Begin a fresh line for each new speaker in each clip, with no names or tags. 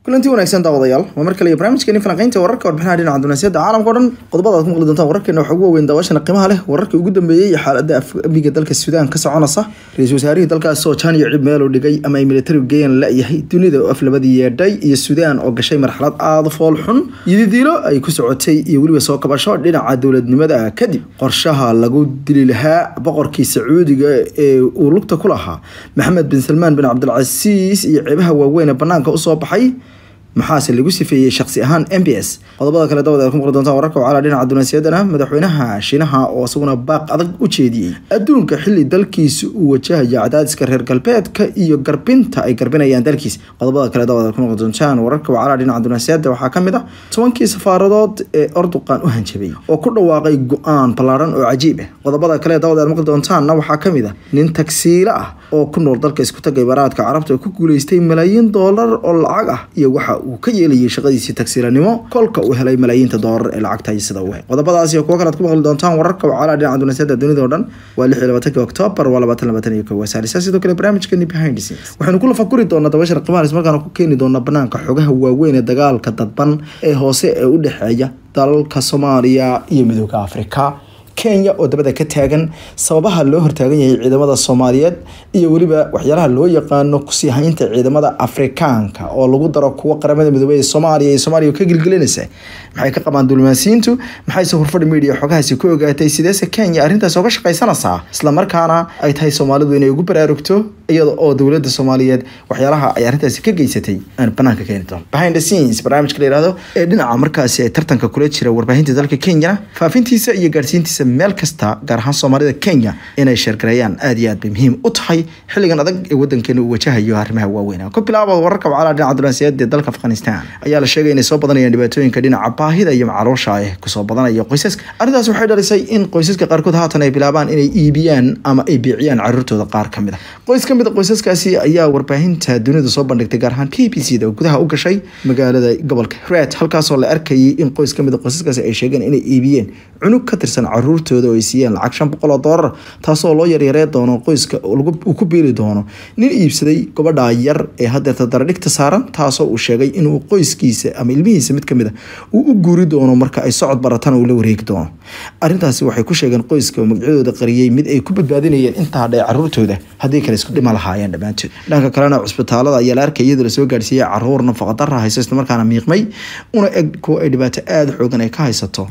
kulanti wanaagsan daawadayaal waa mar kale iyo barnaamijkeeni falanqeynta wararka warbixinaha dhinaca dunaasiyadda caalamka o dhan qodobada aad ku maqli doontaan wararkeena waxaa ugu waaweyn daawashana qiimaha leh wararkii ugu dambeeyey iyo xaaladda amniga dalka suudaan ka soconaysa ra-iisul wasaarihii dalkaas oo jaaniyo cib meel u dhigay ama ay militarigu geeyaan la-yahay dunida oo af labadii yeedhay iyo suudaan oo gashay marxalad aada fool xun yididiilo ay ku socotay iyo weliba soo kabasho dhinaca dowladnimada kadib qorshaha lagu dili lahaa boqorkii sacuudiga ee uu lugta ku lahaa maxamed bin salmaan bin cabdilcasiis iyo ceebaha waaweyn ee banaanka usoo baxay maxaase lagu sifeeyey shaksi ahaan m b s qodobada kale dawad aad ku maqli doontaan wararka wacala dhinaca dunaasiyadana madaxweynaha shiinaha oo isaguna baaq adag u jeediyey adduunka xili dalkiisa uu wajahaya cadaadiska reer galbeedka iyo garbinta ay garbinayaan dalkiisa qodobada kale dawad aad ku maqli doontaan wararka wacala dhinaca dunaasiyada waxaa ka mid ah tobankii safaaradood ee orduqan u hanjabay oo ku dhawaaqay go-aan ballaaran oo cajiib ah qodobada kale dawad aad maqli doontaanna waxaa ka mid ah nin tagsiilo ah oo ku nool dalka isku taga imaaraadka carabta oo ku guuleystay malaayiin doolar oo lacag ah iyo waxa uu ka yeelayay shaqadiisii tagsiilanimo kolka uu helay malaayiinta doolar ee lacagta sida u qodobadaas iyo kuwo kale ad ku maqli doontaan wararka wacala dhinaca dunaasiyada dunida oo dhan waa lix iyo labaatanki octoobar waa labaatan labaatan iyo kow wasaarisa sidoo kale barnaamijkeeni behind the scenes waxaynu ku lafakuri doonaa dabashar qimahalis markaana ku keeni doonaa banaanka xogaha waaweyn ee dagaalka dadban ee hoose ee u dhexeeya dalalka soomaaliya iyo midooda afrika kenya oo dabada ka taagan sababaha loo hortaagan yahay ciidamada soomaaliyeed iyo weliba waxyaalaha loo yaqaano kusii haynta ciidamada afrikaanka oo lagu daro kuwo qaramada midoobey ee soomaaliya iyo soomaaliya ka gilgelinaysa maxay ka qabaan dulmaasiyiintu maxayse hurfadhi media xogahaasi ku ogaatay sideese kenya arrintaas ooga shaqaysanaysaa islamarkaana ay tahay soomaalidu inay ugu baraarugto iyada oo dowladda soomaaliyeed waxyaalaha ay arrintaasi ka geysatay aan banaanka keeni doono behind the scenes barnaamijka la yihahdo ee dhinaca markaasi ay tartanka kula jira warbaahinta dalka kenyana faafintiisa iyo gaarsiintiisa meel kasta gaar ahaan soomaalida kenya inay sheergareeyaan aada iyo aad bay muhiim u tahay xilligan adag ee wadankeena uu wajahayo arrimaha waaweyn ku bilaaba wararka wacala dhinaca dunaasiyada ee dalka afghanistan ayaa la sheegay inay soo badanayaan dhibaatooyinka dhinaca baahida iyo macaluusha ah kusoo badanaya qoysaska arrintaas waxay dhalisay in qoysaska qaarkood haatan ay bilaabaan inay iibiyaan ama ay biiciyaan caruurtooda qaar ka mid a qoys ka mid a qoysaskaasi ayaa warbaahinta dunida soo bandhigtay gaar ahaan b b c da oo gudaha u gashay magaalada gobolka red halkaasoo la arkayay in qoys ka mid a qoysaskaasi ay sheegeen inay iibiyeen cunug ka tirsan caruurtooda oo ay siiyeen lacag shan boqol oo doolar taasoo loo yaryaree doono qoyska uu ku biili doono nin iibsaday gabadha yar ee hadeerta daradhigta saaran taasoo uu sheegay inuu qoyskiisa ama ilmihiisa mid kamid a uu u guuri doono marka ay socod baratana uu la wareegi doono arrintaasi waxay ku sheegeen qoyska oo magacyadooda qariyey mid ay ku badbaadinayeen intaa dhay caruurtooda haddii kale isku dhima lahaayeen dhammaantood dhanka kalena cusbitaalada ayaa la arkay iyadoo lasoo gaarsiiyey caruur nafaqadara hayso islamarkaana miiqmay una eg kuwa ay dhibaato aada xoogan ay ka haysato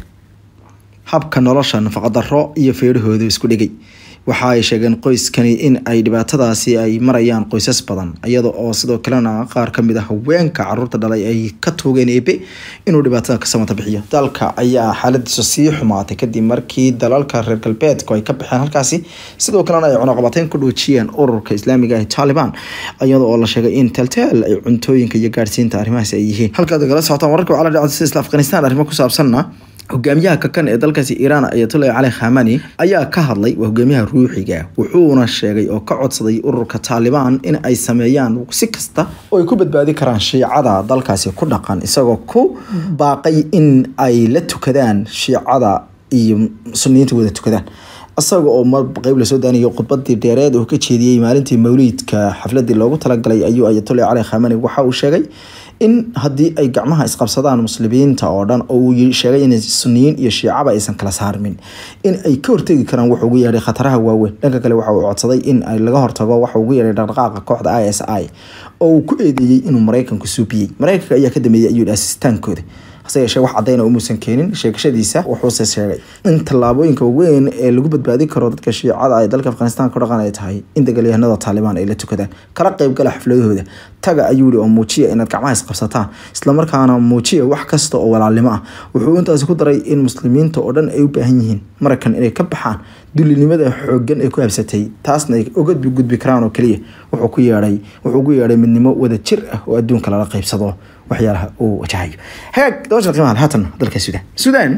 habka nolosha nafaqadaro iyo feedhahooda isku dhigay waxa ay sheegeen qoyskani in ay dhibaatadaasi ay marayaan qoysas badan iyada oo sidoo kalena qaar kamid a haweenka caruurta dhalay ay ka toogeen eebe inuu dhibaatada ka samata bixiyo dalka ayaa xaaladiisu sii xumaatay kadib markii dalalka reer galbeedku ay ka baxeen halkaasi sidoo kalena ay cunaqabateyn ku dhoojiyeen ururka islaamiga ee taliban iyada oo la sheegay in teltel ay cuntooyinka iyo gaadhsiinta arrimahaasi ay yihiin halkaad kala socotaan wararka wacala dhinaca isla afghanistan arrimo ku saabsanna hogaamiyaha kakan ee dalkaasi iiraan ayatollah cali khamani ayaa ka hadlay waa hogaamiyaha ruuxiga wuxuuna sheegay oo ka codsaday ururka taalibaan in ay sameeyaan si kasta oo ay ku badbaadi karaan shiicada dalkaasi ku dhaqan isagoo ku baaqay in ay la tukadaan shiicada iyo suniyiinta wada tukadaan isaga oo mar qeyb lasoo daanayo khudbadii dheereed oo ka jeediyey maalintii mawliidka xafladii loogu talagalay ayuu ayatollah cali khamani waxa uu sheegay in haddii ay gacmaha isqabsadaan muslimiinta oo dhan oo uu sheegay in suniyiin iyo shiicaba aysan kala saarmin in ay ka hortegi karaan wuxuu ugu yeedhay khataraha waaweyn dhanka kale waxa uu codsaday in ay laga hortago waxa ugu yeedhay dhaqdhaqaaqa kooxda i s i oo uu ku eedeeyey inuu maraykanku suubiyey maraykanka ayaa ka dameeyey ayuu asistaankooda hase yeeshee wax cadayna umuusan keenin sheegashadiisa wuxuuse sheegay in tallaabooyinka weyn ee lagu badbaadi karo dadka shiicada ay dalka afghanistan ku dhaqan ay tahay in dagaalyahanada taalibaan ay la tukadaan kala qeybgala xafladahooda taga ayuu yihi oo muujiya inaad gacmaha isqabsataan islamarkaana muujiya wax kasta oo walaalnimo ah wuxuu intaasi ku daray in muslimiinta oo dhan ay u baahan yihiin maraykan inay ka baxaan dulinimada xoogan ee ku habsatay taasna ay uga gudbi karaan oo keliya wuxuu ku yeedhay wuxuu ugu yeedhay midnimo wada jir ah oo adduunka lala qeybsado waxyaalaha uu wajahayo hagaag dabasha qiimaha haatan dalka suudaan suudaan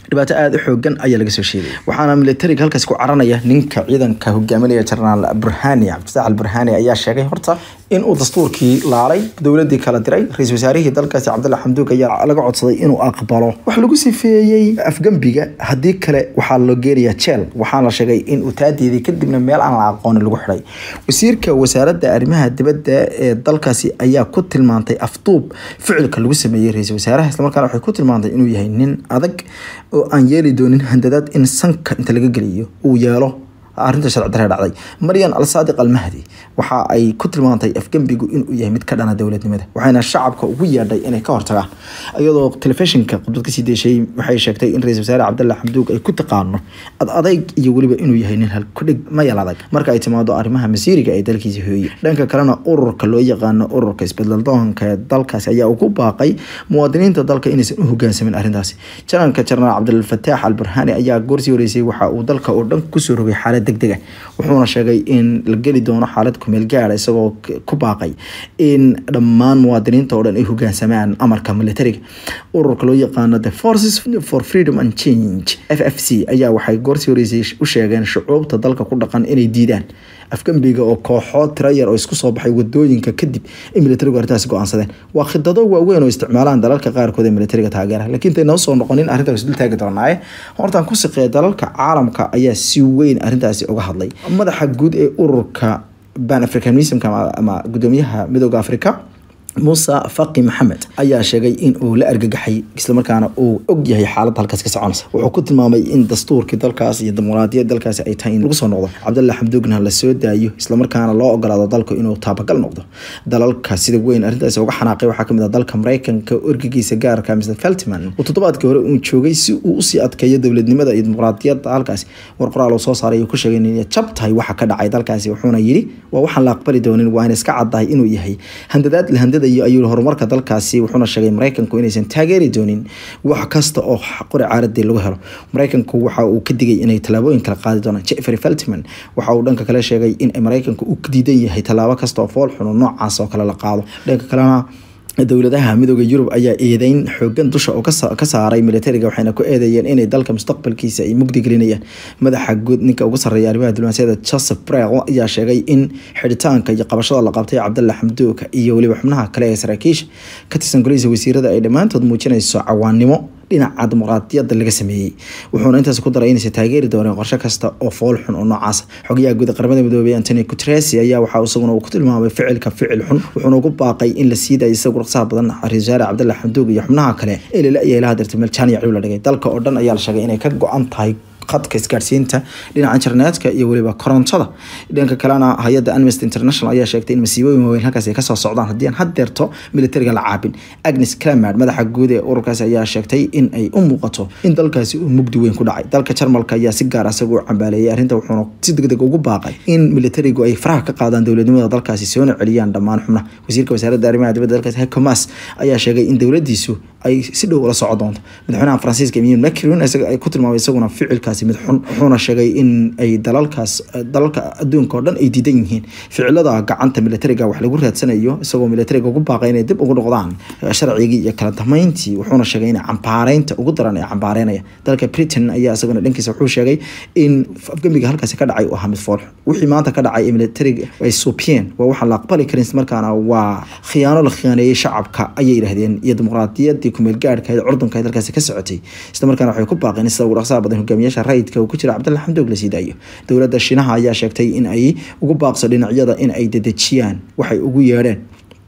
dhibaato aada u xoogan ayaa laga soo sheegay waxaana militariga halkaas ku caranaya ninka ciidanka hogaaminaya jenaraal burhani cabdifataax al burhani ayaa sheegay horta in uu dastuurkii laalay dowladii kala diray ra-isul wasaarihii dalkaasi cabdalla xamduug ayaa laga codsaday inuu aqbalo waxa lagu sifeeyey afgembiga haddii kale waxaa loo geenayaa jeel waxaana la sheegay in uu taadeeday kadibna meel aan la aqoonin lagu xidhay wasiirka wasaaradda arrimaha dibadda ee dalkaasi ayaa ku tilmaantay afduub ficilka lagu sameeyey ra-isul wasaaraha islamarkaana waxay ku tilmaantay inuu yahay nin adag oo aan yeeli doonin handadaad in sanka inta laga geliyo uu yeelo arrinta sharci darre dhacday maryan al saadiq al mahdi waxa ay ku tilmaantay afgembigu inuu yahay mid ka dhana dowladnimada waxayna shacabka ugu yeedhay inay ka hortagaan iyadoo telefishinka khudbad kasii deeshay waxay sheegtay in ra-isul wasaare cabdalla xamduug ay ku taqaano ad adayg iyo weliba inuu yahay nin halkudhig mayal adag marka ay timaado arrimaha masiiriga ee dalkiisa hooye dhanka kalena ururka loo yaqaano ururka isbeddeldoonka ee dalkaasi ayaa ugu baaqay muwaadiniinta dalka inaysan u hogaansamin arrintaasi janalka jenaraal cabdilfataax al burhani ayaa goorsii horeysay waxa uu dalka oo dhan kusoo rogay xaalad degdeg ah wuxuuna sheegay in la geli doono xaalad kumeel gaara isagoo ku baaqay in dhammaan muwaadiniinta oo dhan ay hogaansamaan amarka militariga ururka loo yaqaano the forces for freedom and change f f c ayaa waxay goorsii horeysay u sheegeen shucuubta dalka ku dhaqan inay diidaan afgembiga oo kooxood tira yar oo isku soo baxay wadooyinka kadib in militarigu arrintaasi go-aansadeen waa khidado waaweyn oo isticmaalaan dalalka qaarkood ee militariga taageera laakiin intay noo soo noqonin arrintaas dul taagi doonaaye hortaan ku siqeeya dalalka caalamka ayaa si weyn arrintaasi uga hadlay madaxa guud ee ururka ban africanismka ama gudoomiyaha midooda africa muuse faqi maxamed ayaa sheegay in uu la argagaxay islamarkaana uu og yahay xaaladda halkaas ka soconaysa wuxuu ku tilmaamay in dastuurkii dalkaas iyo dimuqraadiyad dalkaasi ay tahay in lagu soo noqdo cabdalla xamduugna la soo daayo islamarkaana loo ogolaado dalku inuu taabagal noqdo dalalka sida weyn arrintaas uga xanaaqay waxaa kamid ah dalka mareykanka orgigiisa gaarka mr feltman uu toddobaadkii hore uu joogay si uu usii adkeeyo dowladnimada iyo dimuqraadiyadda halkaasi war qoraal uu soo saaray uu ku sheegay inay jab tahay waxa ka dhacay dalkaasi wuxuuna yidhi waa waxaan la aqbali doonin waa in iska caddahay inuu yahay handadaad la handada ayuu horumarka dalkaasi wuxuuna sheegay mareykanku inaysan taageeri doonin wax kasta oo qori caaradii lagu helo mareykanku waxa uu ka digay inay tallaabooyin kala qaadi doonaan jeffery feltman waxa uu dhanka kale sheegay in mareykanku uu diidan yahay tallaabo kasta oo fool xun noocaas oo kale la qaado dhanka kalena dowladaha midooda yurub ayaa eedeyn xoogan dusha oo ka saaray militariga waxayna ku eedeeyeen inay dalka mustaqbalkiisa ay mugdi gelinayaan madaxa guud ninka ugu sarreeya arrimaha diblomaasiyada joseph brel ayaa sheegay in xidhitaanka iyo qabashada la qabtay cabdalla xamduuka iyo weliba xubnaha kale ee saraakiisha ka tirsan golihiisa wasiirada ay dhammaantood muujinayso cawaanimo dhinaca dimuqraadiyadda laga sameeyey wuxuuna intaas ku daray inaysan taageeri dooneen qorshe kasta oo fool xun oo noocaas xogayaha guud qaramada midoobey antony guterres ayaa waxaa isaguna uu ku tilmaamay ficilka ficil xun wuxuuna ugu baaqay in la sii dayo isagu raqsaha badan ra-isul wasaare cabdalla xamduug iyo xubnaha kale ee lala yeelaha dirtay meel jaaniya caliw la dhigay dalka oo dhan ayaa la sheegay inay ka go-an tahay khadka isgaarsiinta dhinaca internetka iyo weliba korontada dhanka kalena hay-adda amnesty international ayaa sheegtay in masiibooyin waaweyn halkaas ay kasoo socdaan haddii aan haddeerto militariga la caabin agnes clamard madaxa guud ee ururkaasi ayaa sheegtay in ay u muuqato in dalkaasi uu mugdi weyn ku dhacay dalka jarmalka ayaa si gaar asaga u cambaaleeyay arrinta wuxuuna si degdeg ugu baaqay in militarigu ay faraha ka qaadaan dowladnimada dalkaasi soona celiyaan dhammaan xubnaha wasiirka wasaaradda arrimaha dibadda dalkaasi heiko mas ayaa sheegay in dowladiisu ay si dhow ula soco doonto madaxweynaha faransiiska emmanuel macron ay ku tilmaamay isaguna ficilkaasi mid xun wuxuuna sheegay in ay dalalkaas dalalka adduunka oo dhan ay diidan yihiin ficilada gacanta militariga wax lagu raadsanayo isagoo militariga ugu baaqay inay dib ugu noqdaan sharcigii iyo kala damayntii wuxuuna sheegay in cambaareynta ugu daran ee cambaareynaya dalka britain ayaa isaguna dhankiisa wuxuu sheegay in afgemiga halkaasi ka dhacay uu ahaa mid fool wixii maanta ka dhacay ee militariga ay suupiyeen waa waxaan la aqbali karin markaana waa khiyaano la khiyaaneeyey shacabka ayay yidhahdeen iyo dimuqraadiyadii kumeel gaarhka ee curdunka ee dalkaasi ka socotay isla markaana waxay ku baaqeen in sida ugu dhaqsaha badan hogaamiyaasha rayidka uu ku jira cabdalla xamdoog la sii daayo dowladda shiinaha ayaa sheegtay in ay ugu baaqso dhinacyada in ay dedejiyaan waxay ugu yeedheen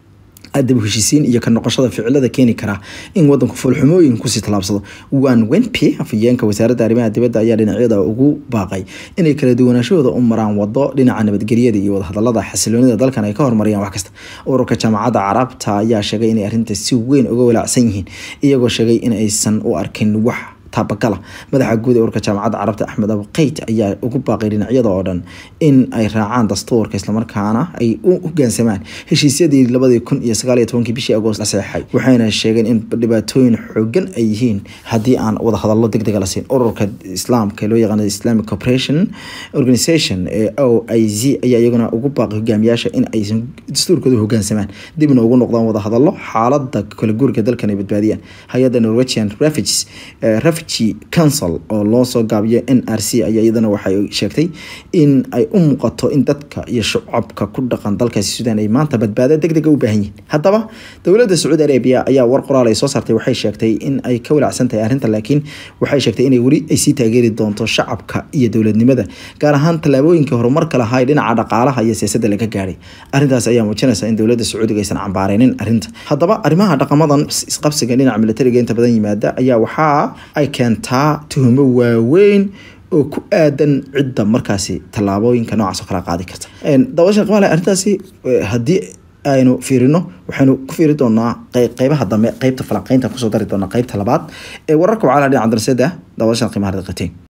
dib heshiisiin iyo ka noqoshada ficilada keeni karaa in wadanku foolxumooyin kusii tallaabsado wan wenpi afhayeenka wasaaradda arrimaha dibadda ayaa dhinacyada ugu baaqay inay kala duwanaashahooda u maraan wado dhinaca nabadgelyada iyo wadahadalada xasiloonida dalkan ay ka horumariyaan wax kasta ururka jaamacadda carabta ayaa sheegay inay arrinta si weyn uga walaacsan yihiin iyagoo sheegay in aysan u arkin wax taabagala madaxa guud ee urka jaamacadda carabta axmed abu qeyt ayaa ugu baaqay dhinacyada oo dhan in ay raacaan dastuurka islamarkaana ay u hogaansamaan heshiisyadii labadii kun iyo sagaal iyo tobankii bishii agoost la saxeexay waxayna sheegeen in dhibaatooyin xoogan ay yihiin haddii aan wadahadallo deg dega la siin ururka islaamka loo yaqaano islamic corporation organization ee o i z ayaa iyaguna ugu baaqay hogaamiyaasha in aysan dastuurkooda hogaansamaan dibna ugu noqdaan wadahadallo xaalada kala guurka dalkan ay badbaadiyaan hay-adda norwegian refugees refugee council oo loo soo gaabiyo n r c ayaa iyadana waxay sheegtay in ay u muuqato in dadka iyo shucabka ku dhaqan dalkaasi suudaan ay maanta badbaado deg dega u baahan yihiin haddaba dowladda sacuudi arabiya ayaa war qoraal ay soo saartay waxay sheegtay in ay ka walacsan tahay arrinta laakiin waxay sheegtay inay weli ay sii taageeri doonto shacabka iyo dowladnimada gaar ahaan tallaabooyinkii horumarka lahaa ee dhinaca dhaqaalaha iyo siyaasadda laga gaadhay arrintaas ayaa muujinaysa in dowladda sacuudiga aysan cambaareynin arrinta haddaba arrimaha dhaqamadan isqabsiga dhinaca militariga inta badan yimaada ayaa waxaa ay keentaa tuhumo waaweyn oo ku aadan cidda markaasi tallaabooyinka noocaas oo kala qaadi karta daawashan qimaale arrintaasi haddii aynu fiirino waxaynu ku fiiri doonaa qeybaha dambe qeybta falanqeynta kusoo dari doonaa qeybta labaad ee wararka wacalaha dhinaca darasada daawashan qiimaha riqateen